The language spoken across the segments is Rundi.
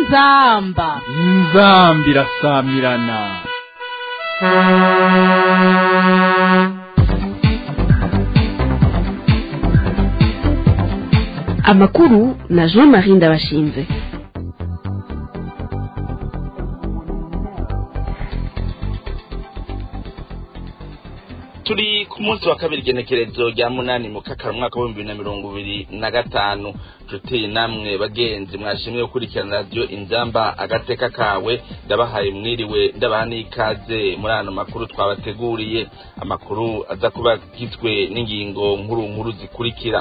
inzamba inzambi irasamirana amakuru na jean marie ndabashinze turi ku munsi wa kabiri igenekerezo rya munani mu kakara umwaka w'ibihumbi bibiri na mirongo ibiri na gatanu nshuti namwe bagenzi mwashimwe gukurikirana radiyo inzamba agateka kawe ndabahaye mwiriwe ndabaha n'ikaze muri ano makuru twabateguriye amakuru aza kuba agizwe n'ingingo nkuru nkuru zikurikira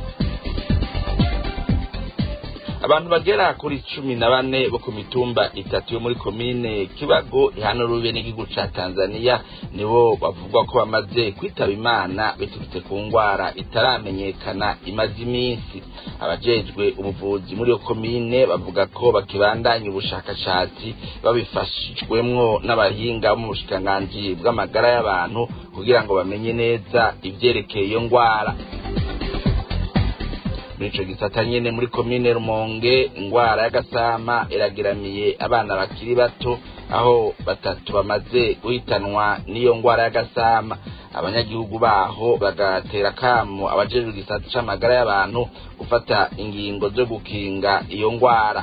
abantu bagera kuri cumi na bane bo ku mitumba itatu yo muri komine kibago ihana rube n'igihugu ca tanzania nibo bavugwa ko bamaze kwitaba imana biturutse ku ngwara itaramenyekana imaze iminsi abajejwe ubuvuzi muri iyo komine bavuga ko bakibandanya ubushakashatsi babifashijwemwo n'abahinga bo mu bushikiranganji bw'amagara y'abantu kugira ngo bamenye neza ivyerekeye iyo ngwara muri ico gisata nyene muri komine rumonge ingwara y'agasama iragiramiye abana bakiri bato aho batatu bamaze guhitanwa n'iyo ngwara y'agasama abanyagihugu baho bagatera kamo abajejwe igisata c'amagara y'abantu gufata ingingo zo gukinga iyo ngwara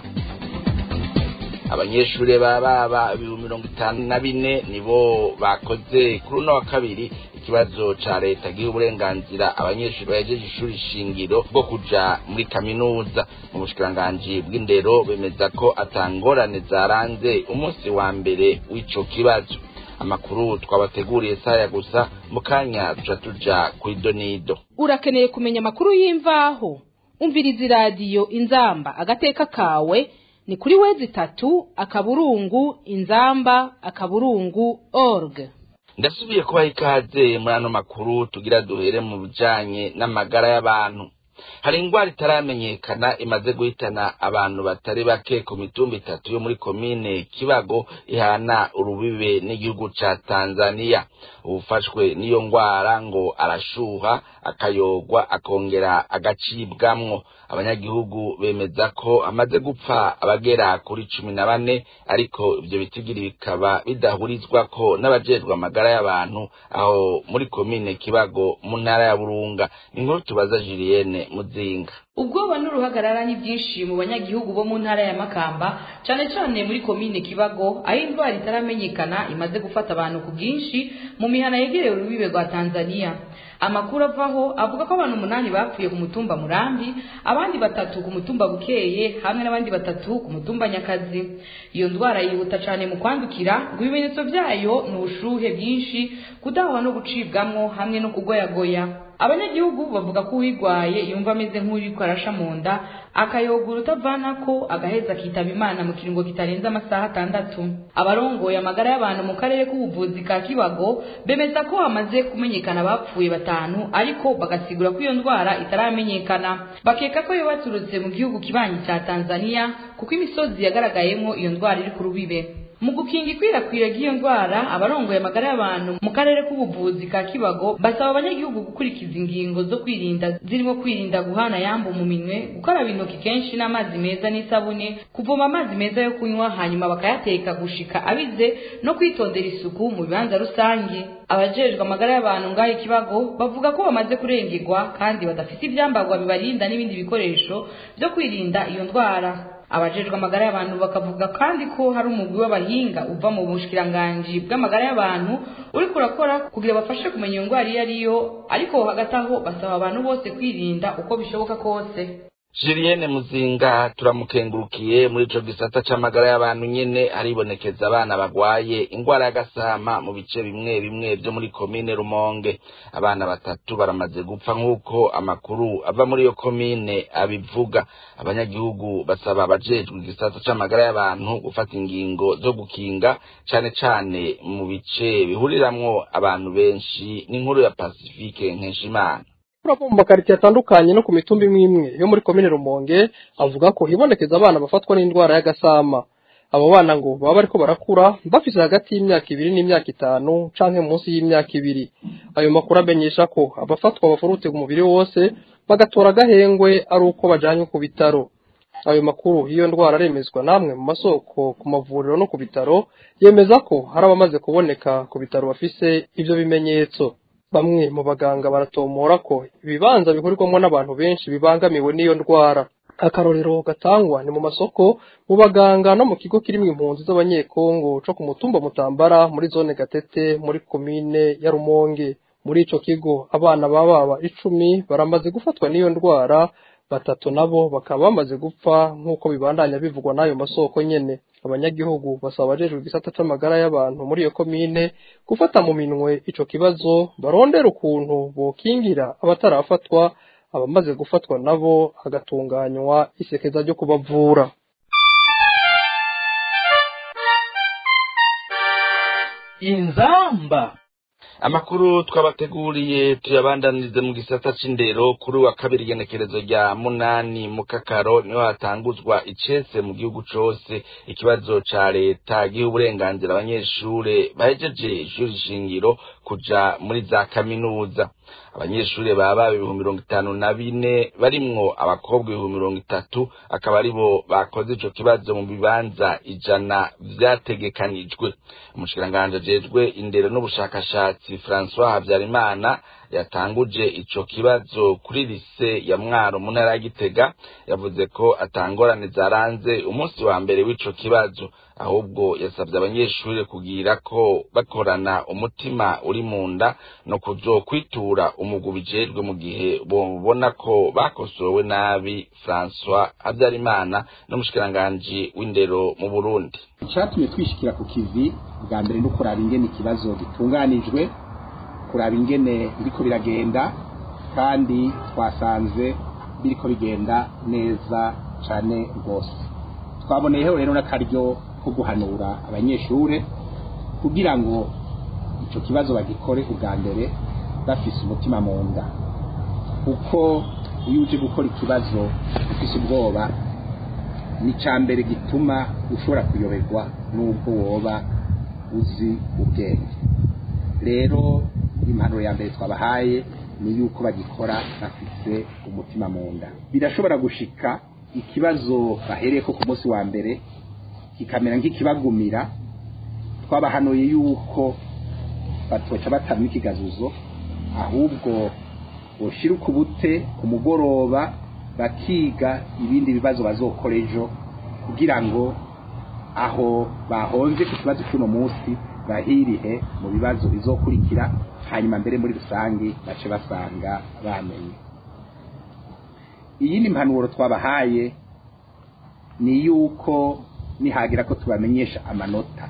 abanyeshure baba ibihumbi mirongo itanu na bine nibo bakoze kuri uno wa kabiri ikibazo ca leta giha uburenganzira abanyeshuri bahejeje ishuri shingiro bwo kuja muri kaminuza mu bushikiranganji bw'indero bemeza ko atangorane zaranze umunsi wa mbere w'ico kibazo amakuru twabateguriye saya gusa mu kanya tuca tuja kuri donido urakeneye kumenya amakuru y'imvaho umviriza iradiyo inzamba agateka kawe ni kuri wezi itatu akaburungu inzamba akaburungu org ndasubiye kubaha ikaze muri ano makuru tugira duhere mu bijanye n'amagara y'abantu hari ingwara itaramenyekana imaze guhitana abantu batari bake ku mitumba itatu yo muri komine kibago ihana urubibe n'igihugu ca tanzania ubufashwe n'iyo ngwara ngo arashuha akayogwa akongera agacibwamwo abanyagihugu bemeza ko amaze gupfa abagera kuri cumi na bane ariko ivyo bitigiri bikaba bidahurizwako n'abajejwe amagara y'abantu aho muri komine kibago mu ntara ya burunga inkuru tubaza julienne muzinga ubwoba n'uruhagarara ni byinshi mu banyagihugu bo mu ntara ya makamba cyane cyane muri komine kibago aho indwara itaramenyekana imaze gufata abantu ku bwinshi mu mihana yegerewe urubibe rwa tanzania amakuru avaho avuga ko abantu umunani bapfuye ku mutumba murambi abandi batatu ku mutumba bukeye hamwe n'abandi batatu ku mutumba nyakazi iyo ndwara yihuta cyane mu kwandukira ngo ibimenyetso byayo ni ubushuhe bwinshi kudahwa no gucibwamwo hamwe no kugoyagoya abanyagihugu bavuga ko uwirwaye yumva ameze nk'uriko arasha mu nda akayogura utavanako agaheza akitaba imana mu kiringo kitarenze amasaha atandatu abarongoye amagara y'abantu mu karere k'ubuvuzi ka kibago bemeza ko hamaze kumenyekana abapfuye batanu ariko bagasigura ko iyo ndwara itaramenyekana bakeka ko yo baturutse mu gihugu kibanyi cya tanzania kuko imisozi yagaragayemo iyo ndwara iri ku rubibe mu gukinga ikwirakwira ry'iyo ndwara abarongoye amagara y'abantu mu karere k'ubuvuzi ka kibago basaba abanyagihugu gukurikiza ingingo zo kwirinda zirimo kwirinda guhana yambu mu minwe gukaraba intoki kenshi n'amazi meza n'isabune kuvoma amazi meza yo kunywa hanyuma bakayateka gushika abize no kwitondera isuku mu bibanza rusange abajejwe amagara y'abantu ngaho ikibago bavuga ko bamaze kurengerwa kandi badafite ivyambarwa bibarinda n'ibindi bikoresho byo kwirinda iyo ndwara abajejwe amagara y'abantu bakavuga kandi ko hari umugwi w'abahinga uva mu bushikiranganji bw'amagara y'abantu uriko urakora kugira bafashe kumenya iyo ndwara iyo ariyo ariko hagati aho basaba abantu bose kwirinda uko bishoboka kose Julienne Muzinga turamukengurukiye muri ico gisata c'amagara y'abantu nyene haribonekeza abana bagwaye ingwara y'agasama mu bice bimwe bimwe vyo muri komine Rumonge abana batatu baramaze gupfa nk'uko amakuru ava muri iyo komine abivuga abanyagihugu basaba abajejwe igisata c'amagara y'abantu gufata ingingo zo gukinga cane cane mu bice bihuriramwo abantu benshi n'inkuru ya Pacifique Nkeshimana urava mu makaritsiye atandukanye no ku mitumba imwe imwe yo muri komine rumonge avuga ko hibonekeza abana bafatwa n'indwara y'agasama abo bana ngo baba bariko barakura bafise hagati y'imyaka ibiri n'imyaka itanu canke munsi y'imyaka ibiri ayo makuru amenyesha ko abafatwa bafurutse ku mubiri wose bagatora agahengwe ari uko bajanywe ku bitaro ayo makuru y'iyo ndwara aremezwa namwe mu masoko ku mavuriro no ku bitaro yemeza ko hari abamaze kuboneka ku bitaro bafise ivyo bimenyetso bamwe mu baganga baratomora ko ibibanza bihurirwamo n'abantu benshi bibangamiwe n'iyo ndwara akarorero gatangwa ni mu masoko mu baganga no mu kigo kirimo impunzi z'abanyekongo co ku mutumba mutambara muri zone gatete muri komine ya rumonge muri ico kigo abana bababa icumi baramaze gufatwa n'iyo ndwara batatu nabo bakaba bamaze gupfa nk'uko bibandanya bivugwa n'ayo masoko nyene abanyagihugu basaba abajejwe igisata c'amagara y'abantu muri iyo komine gufata mu minwe ico kibazo barondera ukuntu bokingira abatarafatwa abamaze gufatwa nabo hagatunganywa isekeza ryo kubavura inzamba amakuru twabateguriye tuyabandanirize mu gisata c'indero kuri wa kabiri igenekerezo rya munani mu kakaro niho hatanguzwa icese mu gihugu cose ikibazo ca leta giha uburenganzira abanyeshure bahejeje ishuri shingiro kuja muri za kaminuza abanyeshure baba ibihumbi mirongo itanu na bine barimwo abakobwa ibihumbi mirongo itatu akaba aribo bakoze ico kibazo mu bibanza ijana vyategekanijwe umushikiranganji ajejwe indero n'ubushakashatsi François Habyarimana yatanguje ico kibazo kuri lise ya Mwaro mu ntara ya Gitega yavuze ko atangorane zaranze umunsi wa mbere w'ico kibazo ahubwo yasabye abanyeshuri kugira ko bakorana umutima uri mu nda no kuzokwitura umugwi ubijejwe mu gihe bobona ko bakosowe nabi François Habyarimana n'umushikiranganji w'indero mu Burundi icyatumye twishikira ku kivi bwa mbere no kuraba ingene ikibazo gitunganijwe kuraba ingene biriko biragenda kandi twasanze biriko bigenda neza cane rwose twaboneyeho rero n'akaryo ko guhanura abanyeshure kugira ngo ico kibazo bagikore ubwa mbere bafise umutima mu nda kuko iyo uje gukora ikibazo ufise ubwoba ni ca mbere gituma ushobora kuyoberwa n'ubwo woba uzi ubwenge rero impanuro ya mbere twabahaye ni yuko bagikora bafise umutima mu nda birashobora gushika ikibazo bahereyeko ku munsi wa mbere kikamera nk'ikibagumira twabahanuye yuko batoca batamwa ikigazuzo ahubwo boshira ukubute ku mugoroba bakiga ibindi bibazo bazokora ejo kugira ngo aho bahonze ku kibazo cy'uno munsi bahirihe mu bibazo bizokurikira hanyuma mbere muri rusange bace basanga bamenye iyindi mpanuro twabahaye ni yuko nihagira ko tubamenyesha amanota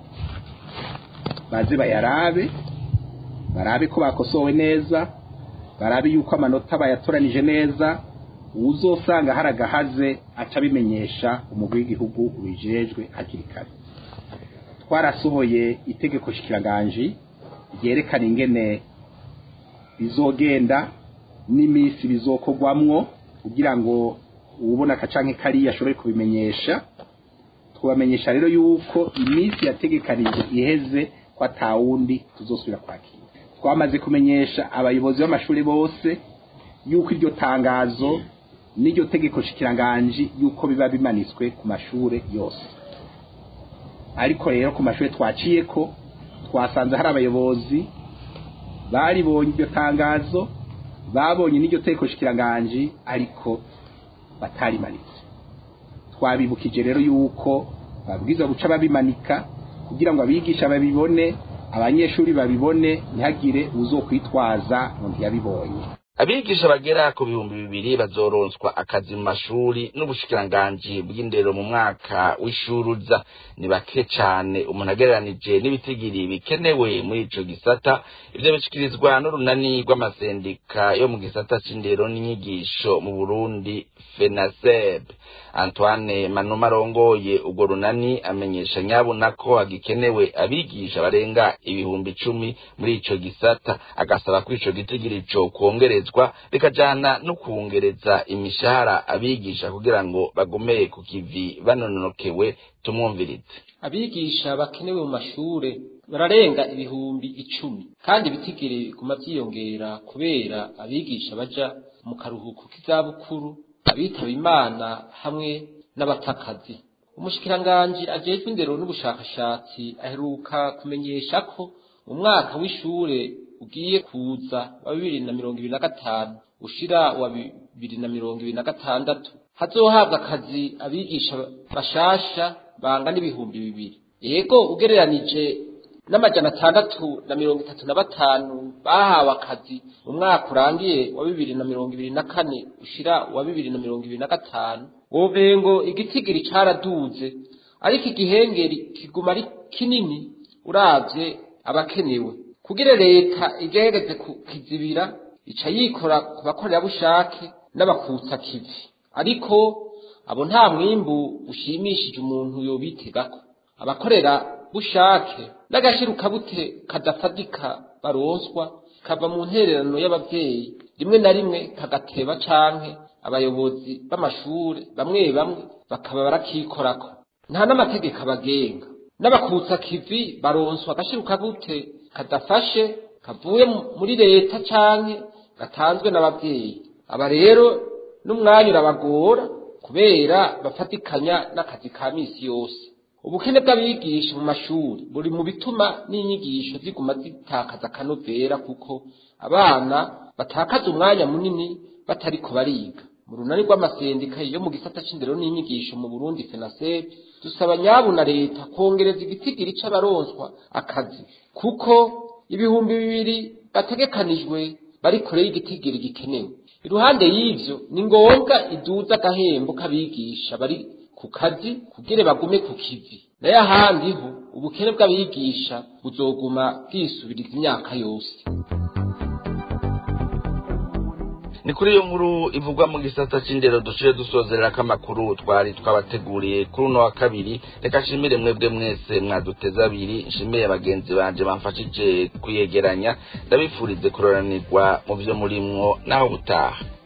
baze bayarabe barabe ko bakosowe neza barabe yuko amanota bayatoranije neza uzosanga hari agahaze aca abimenyesha umugwi w'igihugu ubijejwe hakiri kare twarasohoye itegeko shikiranganji ryerekana ingene bizogenda n'iminsi bizokorwamwo kugira ngo uwubona akacanke kariya ashobore kubimenyesha twabamenyesha rero yuko iminsi yategekanije iheze ko atawundi tuzosubira kwakira twamaze kumenyesha abayobozi b'amashuri bose yuko iryo tangazo n'iryo tegeko shikiranganji yuko biba bimanitswe ku mashure yose ariko rero ku mashuri twaciye ko twasanze hari abayobozi baribonye iryo tangazo babonye n'iryo tegeko shikiranganji ariko batarimanitse twabibukije rero yuko babwiza guca babimanika kugira ngo abigisha babibone abanyeshuri babibone ntihagire uzokwitwaza ngo ntiyabibonye abigisha bagera ku bihumbi bibiri bazoronswa akazi mu mashuri n'ubushikiranganji bw'indero mu mwaka w'ishuruza ni bake cane umuntu agereranije n'ibitigiri bikenewe muri ico gisata ivyo bishikirizwa n'urunani rw'amasendika yo mu gisata c'indero n'inyigisho mu burundi fenaseb antoine manuma arongoye urwo runani amenyesha nyabuna ko hagikenewe abigisha barenga ibihumbi icumi muri ico gisata agasaba ko ico gitigiri co kwongerezwa bikajana no kwongereza imishahara abigisha kugira ngo bagomeye ku kivi banonokewe tumwumvirize abigisha bakenewe mu mashure bararenga ibihumbi icumi kandi ibitigiri biguma vyiyongera kubera abigisha baja mu karuhuko k'izabukuru abitaba imana hamwe n'abatakazi umushikiranganji ajejwe indero n'ubushakashatsi aheruka kumenyesha ko mu mwaka w'ishure ugiye kuza wa bibiri na mirongo ibiri na gatanu ushira wa bibiri na mirongo ibiri na gatandatu hazohabwa akazi abigisha bashasha bangana ibihumbi bibiri yego ugereranije n'amajana atandatu na mirongo itatu na batanu bahawe akazi mu mwaka urangiye wa bibiri na mirongo ibiri na kane ushira wa bibiri na mirongo ibiri na gatanu wovengo igitigiri caraduze ariko igihengeri kiguma ari kinini uravye abakenewe kugira leta igerageze kukizibira ica yikora ku bakorerabushake n'abakutsa kivi ariko abo nta mwimbu ushimishije umuntu yobitegako abakorera bushake n'agashirukabute kadafadika baronswa kava mu ntererano y'abavyeyi rimwe na rimwe kagateba canke abayobozi b'amashure bamwe bamwe bakaba barakikorako nta n'amategeko abagenga n'abakutsa kivi baronswa agashirukabute kadafashe kavuye muri leta canke gatanzwe n'abavyeyi aba rero n'umwanya urabagora kubera bafatikanya n'akazi ka misi yose ubukene bw'abigisha mu mashuri buri mu bituma n'inyigisho ziguma zitakaza akanovera kuko abana batakaza umwanya munini batariko bariga mu runani rw'amasendika yo mu gisata c'indero n'inyigisho mu Burundi FENASEB dusaba nyabu na leta kongereza igitigiri c'abaronswa akazi kuko ibihumbi bibiri bategekanijwe bari kure y'igitigiri gikenewe iruhande y'ivyo ni ngombwa iduza agahembo k'abigisha bari ku kazi kugira bagume ku kivi nayo ahandi ho ubukene bw'abigisha buzoguma bwisubiriza imyaka yose ni kuri iyo nkuru ivugwa mu gisata c'indero dushire dusozererako amakuru twari twabateguriye kuri uno wa kabiri reka nshimire mwebwe mwese mwaduteze abiri nshimiye bagenzi banje bamfashije kuyegeranya ndabifurize kuroranirwa mu vyo murimwo naho butaha